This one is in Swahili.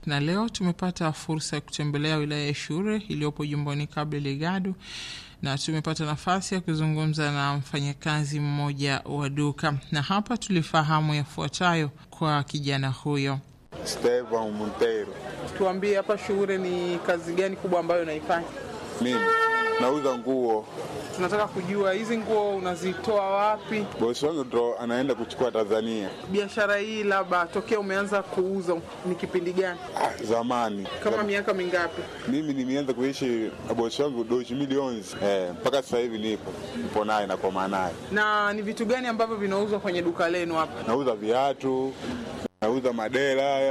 na leo tumepata fursa ya kutembelea wilaya ya Shure iliyopo jimboni Cabo Delgado na tumepata nafasi ya kuzungumza na mfanyakazi mmoja wa duka, na hapa tulifahamu yafuatayo kwa kijana huyo. Stevan Montero. Tuambie, hapa Shure ni kazi gani kubwa ambayo unaifanya? Mimi nauza nguo. Tunataka kujua hizi nguo unazitoa wapi? Bosi wangu ndo anaenda kuchukua Tanzania. Biashara hii labda tokea umeanza kuuza ni kipindi gani? Ah, zamani Kama miaka mingapi? mimi nimeanza kuishi na bosi wangu doshi milioni eh, mpaka sasa hivi nipo nipo naye nakoma naye. Na ni vitu gani ambavyo vinauzwa kwenye duka lenu hapa? Nauza viatu, nauza madera